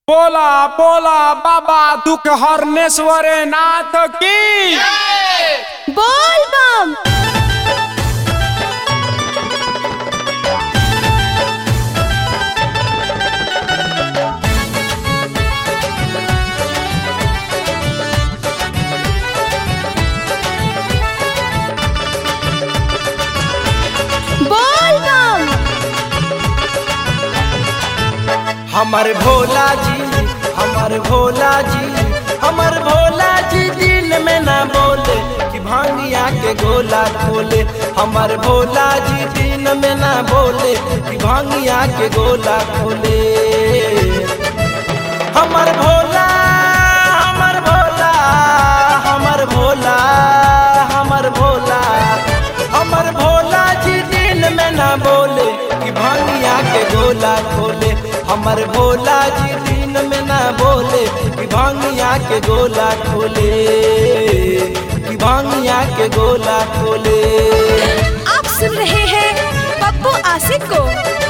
बोला बोला बाबा दुख हरनेश्वर नाथ की बोल बम बोल बम हमर भोला जी हमर भोला जी हमर भोला जी दिन में ना बोले कि भांगिया के गोला खोले हमर भोला जी दिन में ना बोले कि भांगिया के गोला खोले हमर भोला हमर भोला हमर भोला हमर भोला हमर भोला जी दिन में ना बोले कि भांगिया के गोला खोले हमर भोला जी दिन में ना बोले कि भांगिया के गोला खोले कि भांगिया के गोला खोले आप सुन रहे हैं पप्पू आसिफ को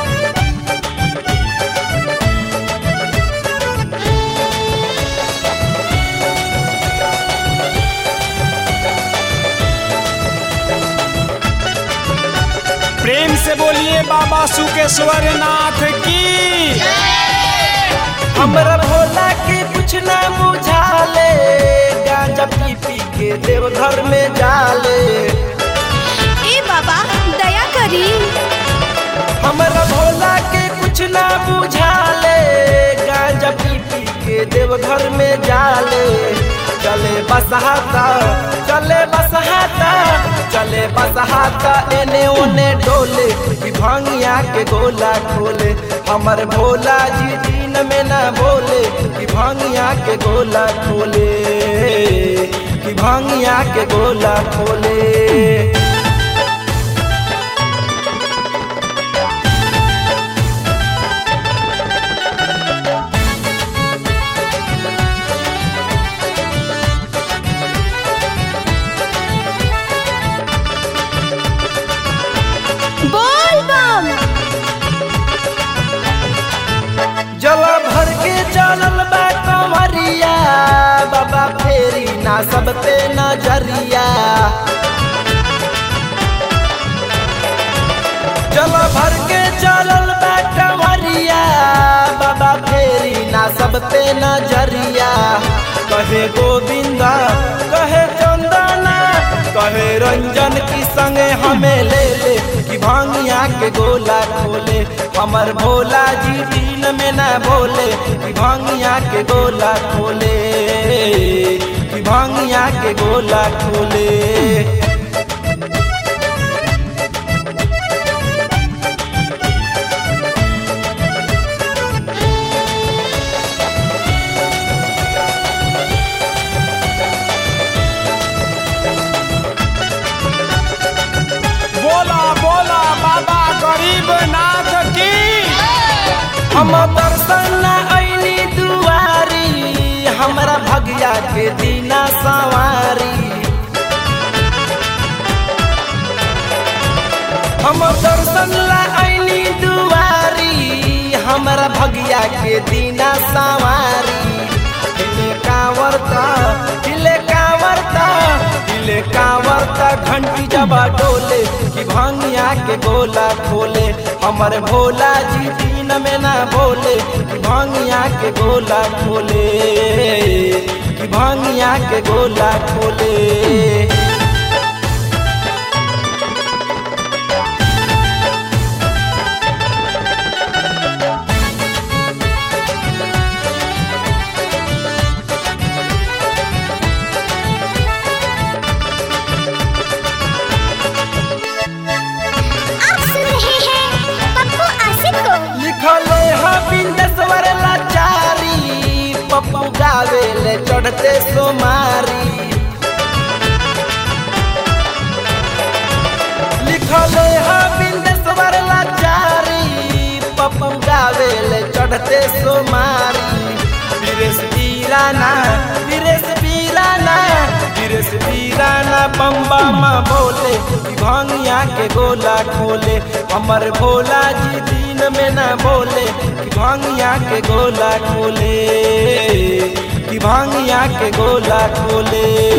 प्रेम से बोलिए बाबा सुकेश्वर नाथ की हमरा भोला के कुछ ना बुझाले गांजा पी पी के देवघर में जाले ए बाबा दया करी हमरा भोला के कुछ ना बुझाले गांजा पी पी के देवघर में जाले चले बसहाता चले बसहाता चले बसहाता एने ओने डोले कि भांगिया के गोला खोले हमर भोला जी दिन में ना बोले कि भांगिया के गोला खोले कि भांगिया के गोला खोले बोल बम जला भर के चलल बा कंवरिया बाबा फेरी ना सब पे नजरिया जला भर के चलल बा कंवरिया बाबा फेरी ना सब पे नजरिया कहे गोविंदा कहे चंदना कहे रंजन की संगे हमें ले ले कि भांगिया के गोला खोले हमर भोला जी दिन में ना बोले कि भांगिया के गोला खोले कि भांगिया के गोला खोले बोला बोला बाबा गरीब नाथ की हम दर्शन ऐनी दुआरी हमरा भगिया के दीना सवारी हम दर्शन ला ऐनी दुआरी हमरा भगिया के दीना सवारी हिले कांवरता हिले कांवरता हिले कांवरता घंटी जबा डोले कि भांगिया के गोला खोले हमर भोला जी दिन में ना बोले कि भांगिया के गोला खोले कि भांगिया के गोला खोले आप सुन रहे हैं पप्पू आसिफ को लिखले हा बिंदेश्वर लाचारी पप्पू गावे ले चढ़ते सोमारी लिखले हा बिंदेश्वर लाचारी पप्पू गावे ले चढ़ते सोमारी विरेश पीराना विरेश पीराना विरेश मुकेश वीराना बम्बा माँ बोले कि भंगिया के गोला खोले हमर भोला जी दिन में ना बोले कि भंगिया के गोला खोले कि भंगिया के गोला खोले